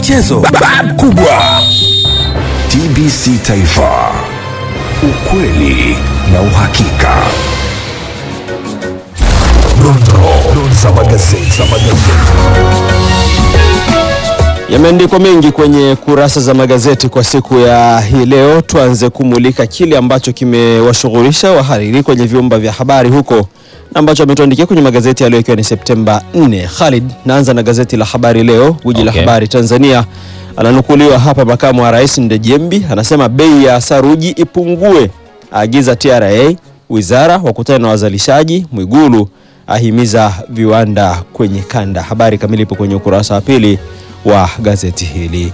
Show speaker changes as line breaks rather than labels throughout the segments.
michezo bab kubwa. TBC Taifa, ukweli na uhakika. Dondoo za magazeti.
Yameandikwa mengi kwenye kurasa za magazeti kwa siku ya hii leo. Tuanze kumulika kile ambacho kimewashughulisha wahariri kwenye vyumba vya habari huko na ambacho ametuandikia kwenye magazeti ya leo ikiwa ni Septemba 4. Khalid, naanza na gazeti la Habari Leo, guji la
Okay.
habari Tanzania. Ananukuliwa hapa makamu wa rais Ndejembi anasema bei ya saruji ipungue, aagiza TRA, wizara wakutana na wazalishaji. Mwigulu ahimiza viwanda kwenye kanda. Habari kamili ipo kwenye ukurasa wa pili wa gazeti hili.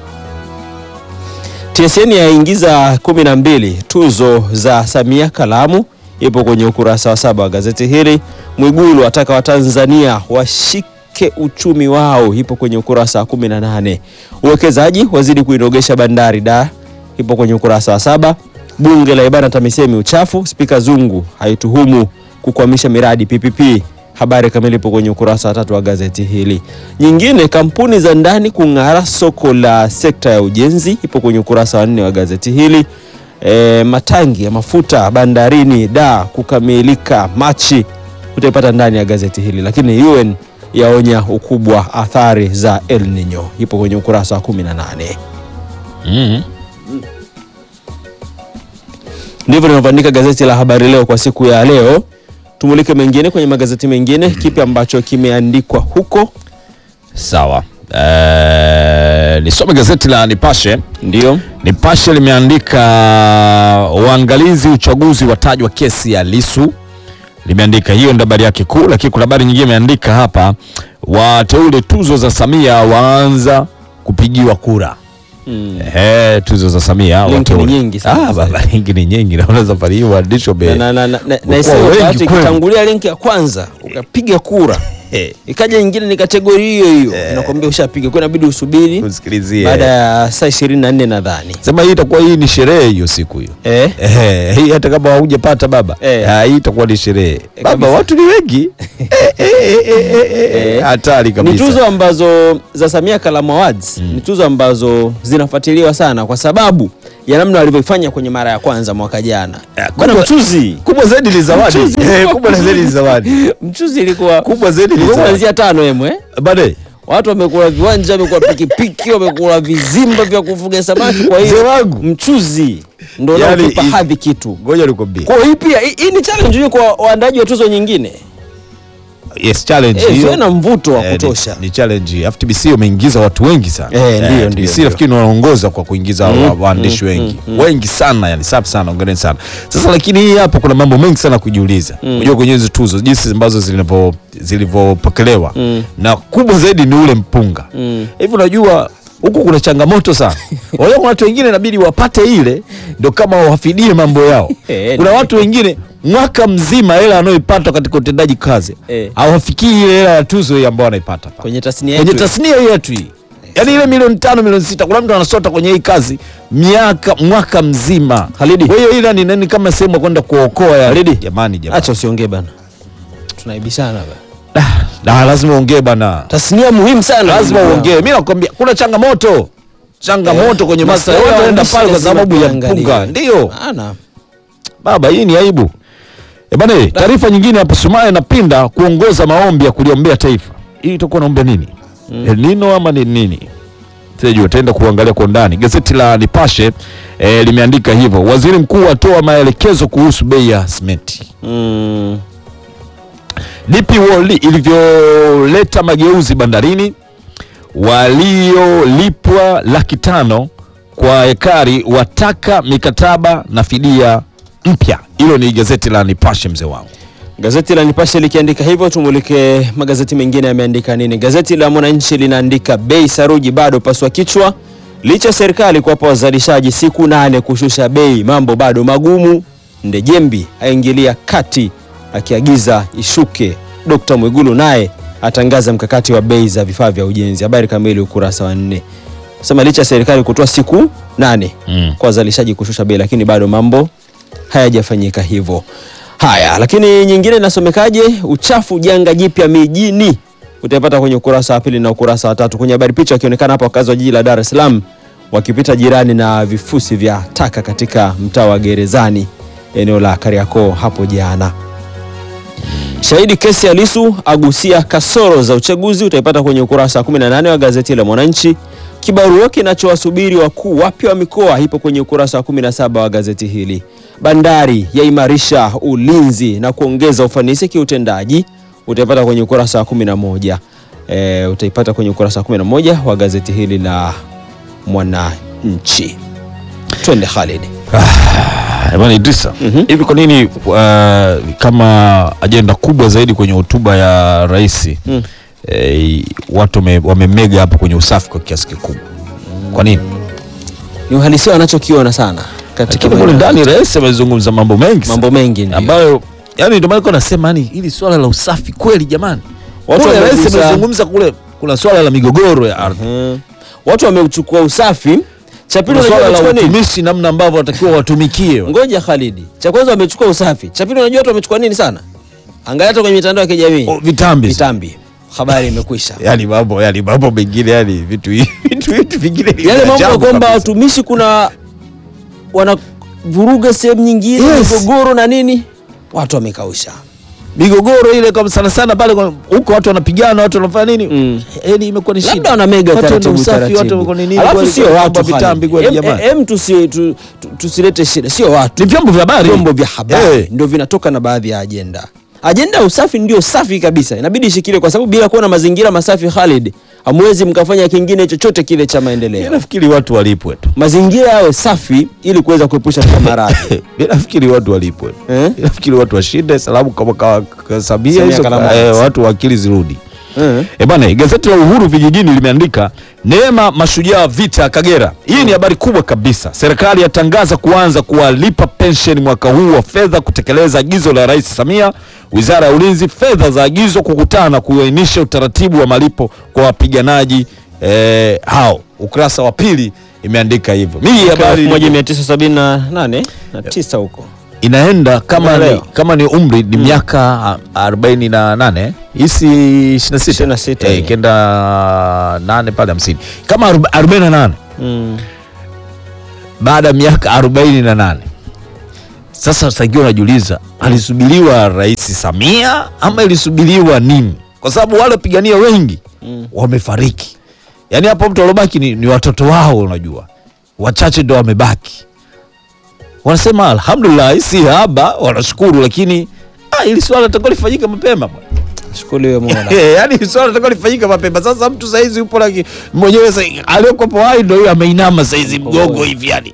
TSN yaingiza kumi na mbili tuzo za Samia Kalamu, ipo kwenye ukurasa wa saba wa gazeti hili. Mwigulu ataka Watanzania washike uchumi wao, ipo kwenye ukurasa wa kumi na nane. Uwekezaji wazidi kuinogesha bandari da, ipo kwenye ukurasa wa saba. Bunge la ibana TAMISEMI uchafu, Spika Zungu haituhumu kukwamisha miradi PPP. Habari kamili ipo kwenye ukurasa wa tatu wa gazeti hili. Nyingine, kampuni za ndani kung'ara soko la sekta ya ujenzi, ipo kwenye ukurasa wa nne wa gazeti hili. E, matangi ya mafuta bandarini da kukamilika Machi, utaipata ndani ya gazeti hili. Lakini UN yaonya ukubwa athari za El Nino, ipo kwenye ukurasa wa 18.
Mm.
Ndivyo linavyoandika gazeti la Habari Leo kwa siku ya leo. Tumulike mengine kwenye magazeti mengine, kipi ambacho kimeandikwa huko?
Sawa. Eh, nisome gazeti la Nipashe.
Ndio
Nipashe limeandika waangalizi uchaguzi watajwa kesi ya Lisu, limeandika hiyo ndio habari yake kuu, lakini kuna habari nyingine imeandika hapa, wateule tuzo za Samia waanza kupigiwa kura.
mm.
Ehe, tuzo za Samia
Linki
wateule.
ni nyingi sana
Ah, baba, linki ni nyingi, naona safari hii waandishi
na,
wame
na, na, na, na,
Kwa
na isiwe
wengi
bahati
kweli.
ikitangulia linki ya kwanza ukapiga kura
Eh,
ikaja nyingine ni kategori hiyo hiyo inakwambia ushapiga kwa inabidi usubiri
usikilizie.
baada ya saa ishirini na nne nadhani
Sema hii itakuwa hii ni sherehe hiyo siku hiyo.
eh?
Eh, hii hata kama haujapata baba
Eh.
ah, hii itakuwa ni sherehe baba,
kabisa.
watu ni wengi Eh, eh, eh, eh, eh, eh,
Eh.
hatari
ni
kabisa.
tuzo ambazo za Samia Kalamu Awards ni tuzo ambazo zinafuatiliwa sana kwa sababu ya namna walivyoifanya kwenye mara ya kwanza mwaka jana
Eh,
bwana
kubwa-
mchuzi
kubwa zaidi ni zawadi
Mchuzi.
Eh, kubwa zaidi ni zawadi
mchuzi ilikuwa
kubwa zaidi ni
ilikuwa
zawadi
kuanzia tano emwe
bade
watu wamekula viwanja wamekula pikipiki wamekula vizimba vya kufuga samaki kwa
Mzee
hiyo
wangu.
mchuzi ndo
Yaani
unaokipa
hii-
hadhi kitu
ngoja nikwambie
kwa hii pia hii hii ni challenge hiyo kwa waandaji wa tuzo nyingine
yes challenge
eh,
hiyo.
ziwe na mvuto wa
Eh, ni-
kutosha
ni challenge Alafu TBC wameingiza watu wengi sana
Eh, ndio, ndio,
TBC
ndio.
nafikiri wanaongoza kwa kuingiza
Mm,
wa- waandishi
mm,
wengi
mm,
wengi sana yani safi sana ongereni sana sasa lakini hii hapa kuna mambo mengi sana kujiuliza unajua kwenye hizi tuzo jinsi ambazo zilivyo zilivyopokelewa
Mm.
na kubwa zaidi ni ule mpunga
Mm.
hivi unajua huku kuna changamoto sana unajua kuna watu wengine inabidi wapate ile ndo kama wafidie mambo yao
Eh,
kuna
ni-
watu wengine mwaka mzima hela anayoipata katika utendaji kazi
Eh.
hawafikii ile hela ya tuzo hii ambayo anaipata pale.
kwenye tasnia
kwenye
yetu
tasnia hii yetu hii yaani ile milioni tano milioni sita kuna mtu anasota kwenye hii kazi miaka mwaka mzima
Halidi.
kwa hiyo ila ni nani kama sehemu ya kwenda kuokoa ya
Halidi.
jamani jamani
acha usiongee bana tunaibishana bana
Ah, ah, lazima uongee bana
tasnia muhimu sana
lazima
ndugu
uongee
yangu.
mi nakwambia kuna changamoto changamoto
Eh,
kwenye masa
masuala ya
watu wanaenda
waandishi
pale kwa
lazima
sababu ya
tuangalie.
mpunga ndio
Maana,
baba hii ni aibu e bana taarifa nyingine hapa Sumaye napinda kuongoza maombi ya kuliombea taifa hii itakuwa naombea nini El Nino ama ni nini sijui utaenda kuangalia kwa undani gazeti la Nipashe eh, limeandika hivyo waziri mkuu atoa maelekezo kuhusu bei ya simenti
mm,
DP World ilivyoleta mageuzi bandarini, waliolipwa laki tano kwa ekari wataka mikataba na fidia mpya. Hilo ni gazeti la Nipashe, mzee wangu.
Gazeti la Nipashe likiandika hivyo, tumulike magazeti mengine yameandika nini. Gazeti la Mwananchi linaandika bei saruji bado paswa kichwa, licha ya serikali kuwapa wazalishaji siku nane kushusha bei, mambo bado magumu. Ndejembi aingilia kati akiagiza ishuke. Dkt Mwigulu naye atangaza mkakati wa bei za vifaa vya ujenzi. Habari kamili ukurasa wa nne. Sema licha ya serikali kutoa siku nane
Mm.
kwa wazalishaji kushusha bei, lakini bado mambo hayajafanyika hivyo. Haya, lakini nyingine inasomekaje? Uchafu janga jipya mijini, utaipata kwenye ukurasa wa pili na ukurasa wa tatu. Kwenye habari picha wakionekana hapa wakazi wa jiji la Dar es Salaam wakipita jirani na vifusi vya taka katika mtaa wa Gerezani eneo la Kariakoo hapo jana. Shahidi kesi ya Lissu agusia kasoro za uchaguzi utaipata kwenye ukurasa wa 18 wa gazeti la Mwananchi. Kibarua kinachowasubiri wakuu wapya wa mikoa ipo kwenye ukurasa wa 17 wa gazeti hili. Bandari yaimarisha ulinzi na kuongeza ufanisi kiutendaji utaipata kwenye ukurasa wa 11. E, utaipata kwenye ukurasa wa 11 wa gazeti hili la Mwananchi. Twende Khalid.
Ah, Bwana Idrisa, hivi kwa nini uh, kama ajenda kubwa zaidi kwenye hotuba ya rais
Mm.
eh, watu wame- wamemega hapo kwenye usafi kwa kiasi kikubwa? Kwa nini?
Ni uhalisia wanachokiona sana katika
Lakini kule
maeneo-
ndani rais amezungumza mambo mengi sana.
mambo mengi ndio.
ambayo yani ndio maana nilikuwa nasema yani hili swala la usafi kweli jamani.
Watu
Kule rais
wamegusa-
amezungumza kule kuna swala la migogoro ya ardhi.
Mhm. Watu wameuchukua usafi. Cha pili
Kuna
unajua
swala la
wamechukua nini?
utumishi namna ambavyo watakiwa watumikie.
Ngoja Khalidi. Cha kwanza wamechukua usafi. Cha pili unajua watu wamechukua nini sana? Angalia hata kwenye mitandao ya kijamii.
O, Vitambi.
Vitambi. Habari imekwisha.
yani mambo yani mambo mengine yani vitu hivi vitu vitu vingine ni
Yale
vya
mambo ya
ajabu
kwamba
kabisa.
watumishi kuna wanavuruga sehemu nyingine
Yes.
migogoro na nini? Watu wamekausha.
migogoro ile kwa sana sana pale kwa- huko watu wanapigana watu wanafanya nini
Mm.
yani imekuwa ni shida
Labda wana mega
Watu wana
taratibu
usafi,
taratibu.
watu wako ni nini
Alafu
kweli,
sio
kweli,
watu
mambo ya vitambi kweli
Em-
jamani
em tusi- tu- tu- tusilete shida, sio watu.
ni vyombo vya habari
vyombo vya habari
Eh.
ndio vinatoka na baadhi ya ajenda. Ajenda ya usafi ndio safi kabisa, inabidi ishikilie, kwa sababu bila kuwa na mazingira masafi, Khalid, hamwezi mkafanya kingine chochote kile cha
Mimi
maendeleo.
nafikiri watu walipwe tu
Mazingira yawe safi ili kuweza kuepusha na maradhi.
Mimi nafikiri watu walipwe
Eh?
Mimi nafikiri watu washinde salamu kama kawa- ka- Samia
Samia
hizo
Kalamu.
eh, watu wa akili zirudi
Eh.
E bana, gazeti la Uhuru vijijini limeandika neema mashujaa vita Kagera. Hii ni habari kubwa kabisa. Serikali yatangaza kuanza kuwalipa pensheni mwaka huu wa fedha kutekeleza agizo la Rais Samia. Wizara ya Ulinzi, fedha za agizo kukutana kuainisha utaratibu wa malipo kwa wapiganaji eh, hao. Ukurasa wa pili imeandika hivyo. Mimi hii
Mwaka
habari
1978 na tisa huko.
inaenda kama ni,
Unaelewa?
kama ni umri ni miaka a- 48 hisi 26
26,
eh,
eh.
kenda nane pale 50 kama aroba- 48
Mm.
baada ya miaka 48 sasa sakiwa unajiuliza alisubiriwa rais Samia ama ilisubiriwa nini kwa sababu wale wapigania wengi
Mm.
wamefariki yaani hapo mtu aliobaki ni, ni watoto wao unajua wachache ndo wamebaki wanasema alhamdulillah si haba wanashukuru lakini ah, ili swala litakuwa lifanyika mapema bwana.
Shukuru Mola.
Eh, yaani ili swala litakuwa lifanyika mapema sasa mtu saizi yupo laki mwenyewe sa- aliyokuwepo hai ndo huyo ameinama saizi mgongo hivi yani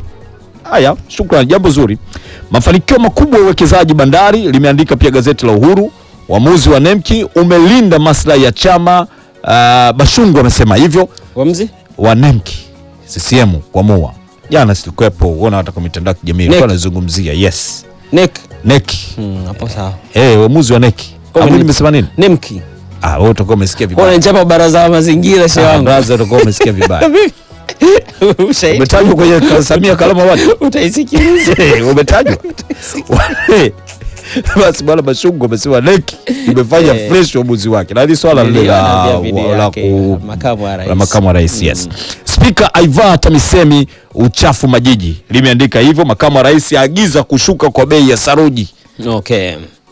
haya shukrani jambo zuri mafanikio makubwa ya uwekezaji bandari limeandika pia gazeti la uhuru uamuzi wa nemki umelinda maslahi ya chama uh, bashungu amesema hivyo
Wamzi?
wa nemki ccm kuamua jana silikuwepo uona hata kwa mitandao ya kijamii
NEC.
ilikuwa anazungumzia yes
Nek.
neki
Mm, hapo sawa.
eh uamuzi wa neki
Kwa
Hapo
nini?
nimesema nini
Nemki.
ah wewe utakuwa umesikia
Kwa
vibaya
unanichapa baraza la mazingira shehe
Ah,
wangu.
brother utakuwa umesikia vibaya
Ushahidi.
umetajwa kwenye ka- Samia Kalama watu
Utaisikiliza.
Eh, umetajwa Wale- basi bwana Bashungu amesema neki imefanya
Eh.
fresh uamuzi wake na hili swala lile
Niliona
la
pia video
la
yake,
ku-
makamu wa rais.
la makamu wa rais yes. Spika Aiva TAMISEMI uchafu majiji limeandika hivyo. Makamu wa rais aagiza kushuka kwa bei ya saruji.
Okay.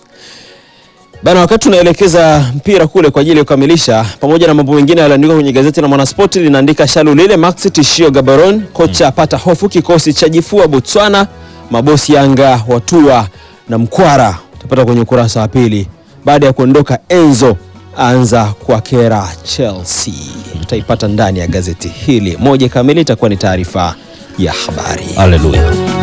Bana, wakati tunaelekeza mpira kule kwa ajili ya kukamilisha, pamoja na mambo mengine yaliandikwa kwenye gazeti la Mwanaspoti, linaandika shalu lile Max tishio Gaborone, kocha apata hofu, kikosi cha jifua Botswana, mabosi Yanga watua na mkwara, utapata kwenye ukurasa wa pili. Baada ya kuondoka Enzo anza kwa kera Chelsea, utaipata ndani ya gazeti hili. Moja kamili itakuwa ni taarifa ya habari.
Haleluya.